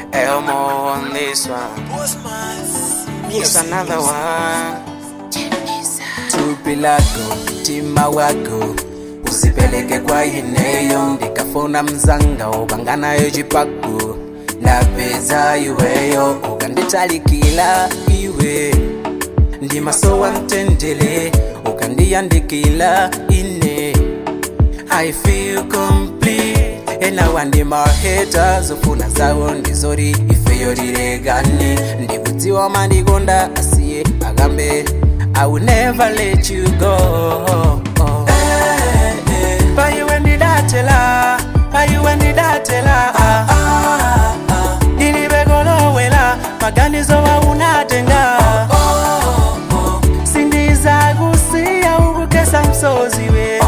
Elmo on this one. Here's another one. Tupi lako, tima wako usipeleke kwa ineyo ndikafuna mzanga ubanganayo chipaku napeza iweyo ukanditalikila iwe ndimasowa mtendele ukandiyandikila ine I feel complete enawa ndi maheta zofuna zawo ndizori ifeyo lilegane ndikudziwa mandikonda asiye akambe I will never let you go paiwe ndidatela paiwe ndidatela ndilibekolowela maganizo wa unatenga sindiza kusiya ukukesa msozi we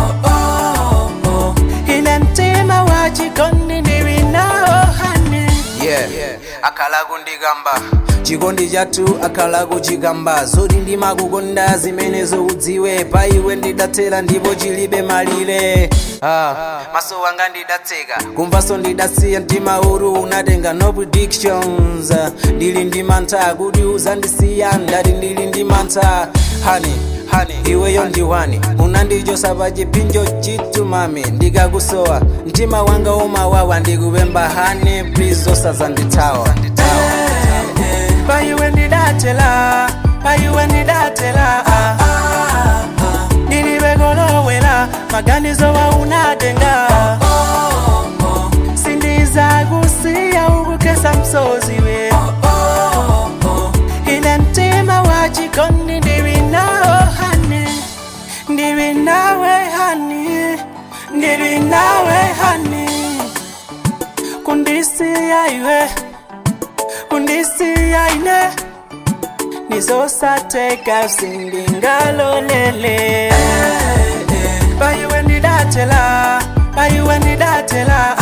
ine mtima wa chikondi ndiwinawo hani yeah. akhala kundikamba chikondi chathu akhala kuchikamba zoti ndimakukonda zimene zokudziwe paiwe ndidathera ndipo chilibe malire ah. maso wanga ndidatseka kumvaso ndidasiya mtima uru unatenga no predictions ndili ndi mantha kuti uzandisiya ndati ndili ndi mantha hani hani iweyo ndiwani unandichosa pa chipinjo chitu mami ndikakusowa mtima wanga umawawa ndikupemba hani please osazandithawa paiwe ndidatela paiwe ndidatela ndilibekolowela maganizo wa unatenga sindiza kusiya ukukesa msozi we ine mtima wa chikondi ndiwinawo hani ndiwinawe hani ndiwinawe hani kundisiya iwe kundisiya ine nizosateka sindingalolele paiwe ndidatela paiwe ndidatela